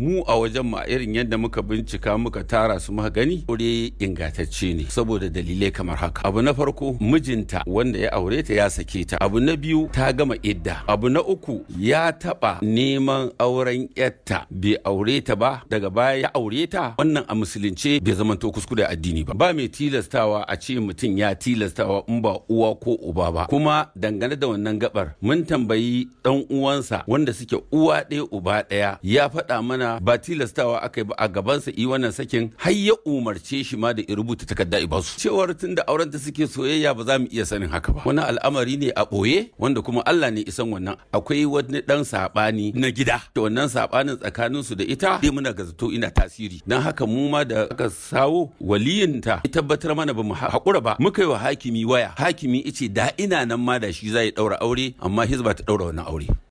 mu a wajen ma irin yadda muka bincika muka tara su muka gani aure ingantacce ne saboda dalilai kamar haka abu na farko mijinta wanda ya aure ta ya sake ta abu na biyu ta gama idda abu na uku ya taba neman auren yatta bai aure ta ba daga baya ya aure ta wannan a musulunce bai zamanto kuskure addini ba ba mai tilastawa a ce mutum ya tilastawa in ba uwa ko uba ba kuma dangane da wannan gabar mun tambayi dan uwansa wanda suke uwa ɗaya uba ɗaya ya faɗa mana ba tilastawa aka yi ba a gabansa i wannan sakin har ya umarce shi ma da ya rubuta takarda i basu cewar tun da auren ta suke soyayya ba za mu iya sanin haka ba wani al'amari ne a ɓoye wanda kuma Allah ne isan wannan akwai wani dan saɓani na gida da wannan saɓanin tsakanin su da ita dai muna gazato ina tasiri dan haka mu ma da aka sawo waliyinta ya tabbatar mana ba mu haƙura ba muka yi wa hakimi waya hakimi ice da ina nan ma da shi zai ɗaura aure amma hizba ta ɗaura wannan aure